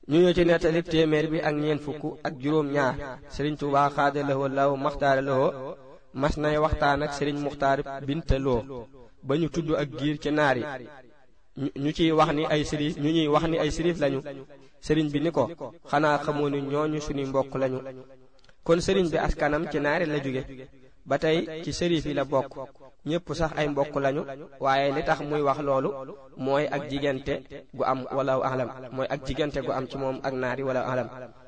ñu ñëw ci nettali téeméer bi ak ñeent fukk ak juróom ñaar sëriñ Tuubaa xaada lahoo law maxtaara lahoo mas nay waxtaan ak sëriñ muxtaar binta loo ba ñu tudd ak giir ci naar yi ñu ciy wax ni ay sërif ñu ñuy wax ni ay sërif lañu sëriñ bi ni ko xanaa xamoo ni ñooñu suñuy mbokk lañu kon sëriñ bi askanam ci naari la jóge ba tey ci sërif yi la bokk ñépp sax ay mbokk lañu waaye li tax muy wax loolu mooy ak jigante gu am wala alam mooy ak jigante gu am ci moom ak naari wala alam